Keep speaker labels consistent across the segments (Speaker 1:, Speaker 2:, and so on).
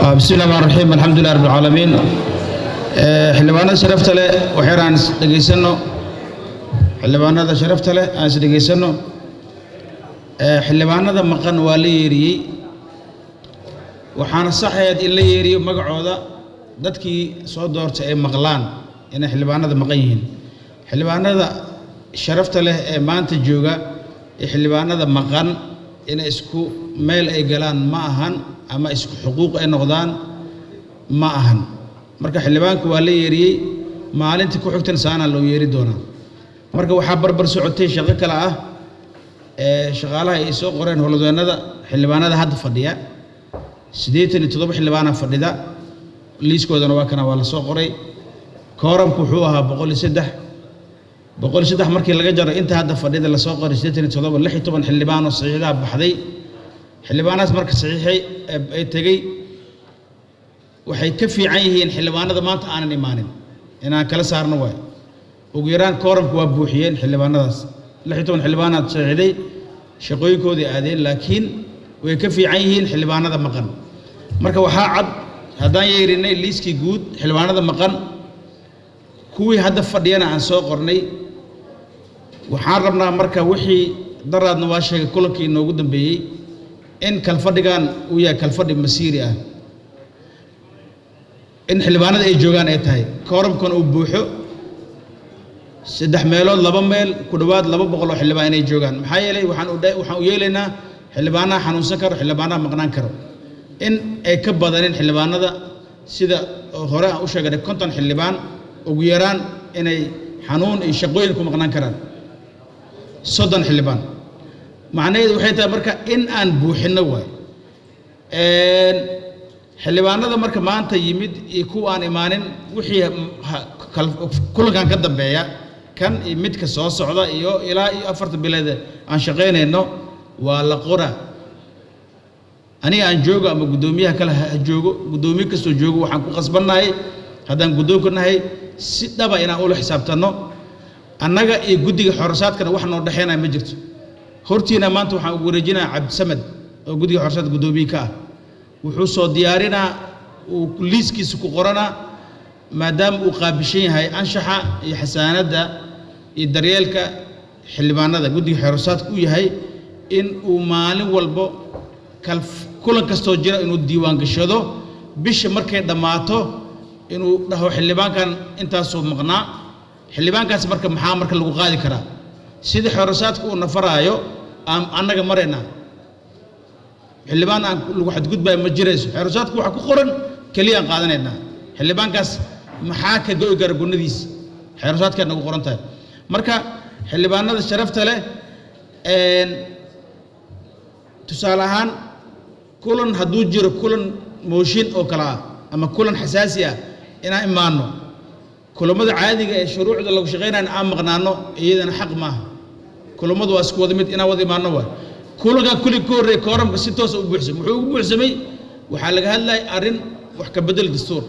Speaker 1: bismi llahi raxmaan raxiim alxamdulilah rabbi alcaalamiin xildhibaanada sharafta leh waxyar aan is dhegaysanno xildhibaanada sharafta leh aan is dhegaysanno xildhibaanada maqan waa la yeeriyey waxaana saxayd in la yeeriyo magacooda dadkii soo doortay ay maqlaan inay xildhibaanada maqan yihiin xildhibaanada sharafta leh ee maanta jooga ee xildhibaanada maqan inay isku meel ay galaan ma ahan ama isku xuquuq ay noqdaan ma ahan marka xildhibaanka waa la yeeriyey maalintii ku xigtan saana loo yeeri doonaa marka waxaa barbar socotay shaqo kale ah ee shaqaalaha ay soo qoreen howlwadeennada xildhibaanada hadda fadhiya siddeetan iyo toddoba xildhibaana fadhida liiskoodana waa kana waa la soo qoray kooramku wuxuu ahaa boqol iyo saddex boqol iyo saddex markii laga jaro inta hadda fadhida lasoo qoray siddeetan iyo toddoba lix iyo toban xildhibaan oo saxiixdaha baxday xildhibaanahaas marka saxiixay ay tegey waxay ka fiican yihiin xildhibaanada maanta aanan imaanin inaan kala saarno waay ugu yaraan kooramku waa buuxiyeen xildhibaanadaas lix iyo toban xildhibaanaad saxiixday shaqooyinkoodii aadeen laakiin way ka fiican yihiin xildhibaanada maqan marka waxaa cad haddaan yeerinay liiskii guud xildhibaanada maqan kuwii hadda fadhiyana aan soo qornay waxaan rabnaa marka wixii daraadna waa sheegay kulankii inoogu dambeeyey in kalfadhigan uu yahay kalfadhi masiiri ah in xildhibaanada ay joogaan ay tahay kooramkuna uu buuxo saddex meelood laba meel ku dhowaad laba boqol oo xildhibaan inay joogaan maxaa yeelay waxaan waxaan u yeelaynaa xildhibaanaha xanuunsan karo xildhibaanaha maqnaan karo in ay ka badanin xildhibaanada sida hore aan u sheeganay konton xildhibaan ugu yaraan inay xanuun iyo shaqooyin ku maqnaan karaan soddon xildhibaan macnaheedu waxay tahay marka in aan buuxinno waay xildhibaanada marka maanta yimid iyo kuwa aan imaanin wixii kulankan ka dambeeya kan iyo midka soo socda iyo ilaa iyo afarta bileed aan shaqaynayno waa la qora aniga aan joogo ama guddoomiyaha kale ha joogo guddoomiye kastoo joogo waxaan ku qasbannahay haddaan guddoonka nahay si dhaba inaan ula xisaabtanno annaga iyo guddiga xorosaadkana wax noo dhexaynaya ma jirto hortiina maanta waxaan ugu wareejinaa cabdisamed oo guddiga xorosaadka guddoomiye ka ah wuxuu soo diyaarinaa uu liiskiisa ku qoranaa maadaama uu qaabishan yahay anshaxa iyo xasaanadda iyo daryeelka xildhibaanada guddiga xorosaadka u yahay in uu maalin walbo kulan kastoo jira inuu diiwaan gashado bisha markay dhammaato inuu dhaho xildhibaankan intaasoo maqnaa xildhibaankaas marka maxaa marka lagu qaadi karaa sidii xorosaadka uu nafaraayo aan annaga maraynaa xildhibaan aan lagu xadgudbayo ma jirayso xorosaadku waxaa ku qoran keliya aan qaadanaynaa xildhibaankaas maxaa ka go'i kara gunnadiisa xorosaadkay nagu qoran tahay marka xildhibaanada sharafta leh tusaale ahaan kulan hadduu jiro kulan mooshin oo kale ah ama kulan xasaasi ah inaan imaanno kulammada caadiga ee shuruucda lagu shaqaynayna aan maqnaanno iyadana xaq maaha kulammadu waa isku wada mid inaan wada imaanno waay kulankan kulli ka horreeya kooramka si toosa u buuxsamay wuxuu ugu buuxsamay waxaa laga hadlayay arrin wax ka bedel dastuur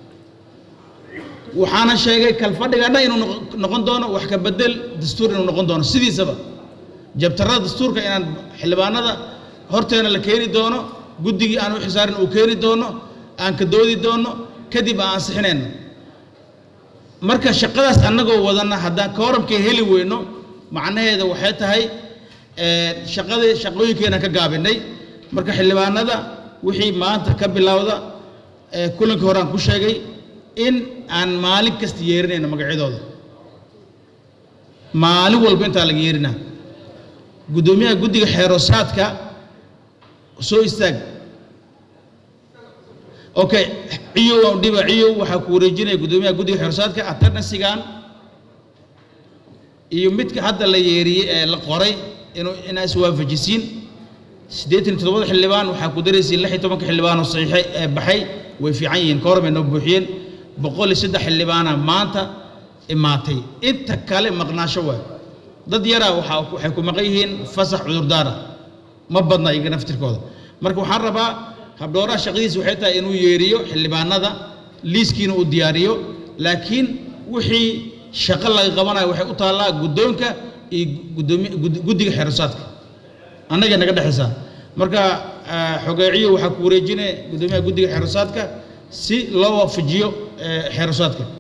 Speaker 1: waxaana sheegay kalfadhigaana inuu noqon doono wax ka bedel dastuur inuu noqon doono sidiisaba jabtarada dastuurka inaan xildhibaanada horteena la keeni doono guddigii aan u xisaarin uu keeni doono aan ka doodi doono kadib aan ansixinayno marka shaqadaas annagoo wadanna haddaan kooramkay heli weyno macnaheeda waxay tahay shaqadii shaqooyinkeenaan ka gaabinay marka xildhibaanada wixii maanta ka bilowda kulankii hore aan ku sheegay in aan maalin kasta yeerinayno magacyadooda maalin walba intaa laga yeerinaa guddoomiyaha guddiga xeerosaadka soo istaag okay ciyow aan dhiba ciyow waxaa ku wareejinaya guddoomiyaha guddiga xeerosaadka attendansigan iyo midka hadda la yeeriyey ee la qoray inuu inaa iswaafajisiin siddeetan iyo toddobada xildhibaan waxaa ku daraysiin lix iyo tobanka xildhibaan oo saxiixay ee baxay way fiican yihiin kooram ay noo buuxiyeen boqol iyo saddex xildhibaana maanta imaatay inta kale maqnaasho waay dad yaraa waxaa waxay ku maqan yihiin fasax cudurdaara ma badna iyaga naftirkooda marka waxaan rabaa habdhooraha shaqadiisa waxay tahay inuu yeeriyo xildhibaanada liiskiina uu diyaariyo laakiin wixii shaqo laga qabanayo waxay u taallaa guddoonka iyo gudoomi guddiga xeerasaadka annaga naga dhexaysaa marka xogeeciyo waxaa ku wareejinaya guddoomiyaha guddiga xeerasaadka si loo waafajiyo xeerasaadka